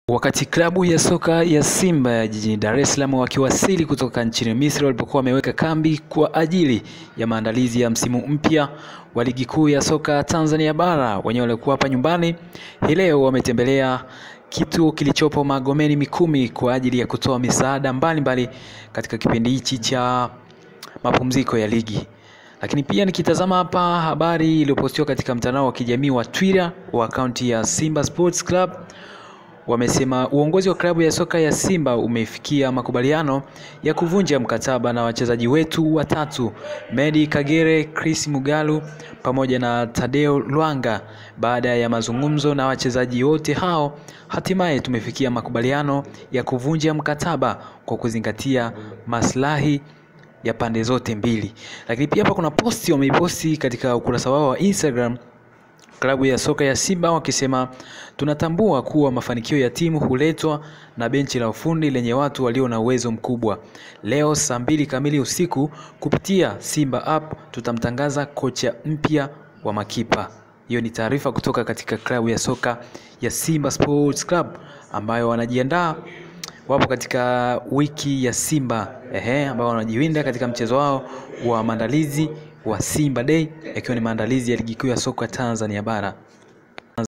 Wakati klabu ya soka ya Simba ya jijini Dar es Salaam wakiwasili kutoka nchini Misri walipokuwa wameweka kambi kwa ajili ya maandalizi ya msimu mpya wa ligi kuu ya soka Tanzania bara, wenyewe walikuwa hapa nyumbani, hii leo wametembelea kituo kilichopo Magomeni Mikumi kwa ajili ya kutoa misaada mbalimbali katika kipindi hichi cha mapumziko ya ligi. Lakini pia nikitazama hapa habari iliyopostiwa katika mtandao wa kijamii wa Twitter wa akaunti ya Simba Sports Club wamesema uongozi wa klabu ya soka ya Simba umefikia makubaliano ya kuvunja mkataba na wachezaji wetu watatu Medi Kagere, Chris Mugalu pamoja na Tadeo Lwanga. Baada ya mazungumzo na wachezaji wote hao, hatimaye tumefikia makubaliano ya kuvunja mkataba kwa kuzingatia maslahi ya pande zote mbili. Lakini pia hapa kuna posti wameiposti katika ukurasa wao wa Instagram klabu ya soka ya Simba wakisema tunatambua kuwa mafanikio ya timu huletwa na benchi la ufundi lenye watu walio na uwezo mkubwa. Leo saa mbili kamili usiku kupitia Simba app tutamtangaza kocha mpya wa makipa. Hiyo ni taarifa kutoka katika klabu ya soka ya Simba Sports Club ambayo wanajiandaa wapo katika wiki ya Simba ehe, ambao wanajiwinda katika mchezo wao wa maandalizi wa Simba Day yakiwa ni maandalizi ya ligi kuu ya soka Tanzania bara.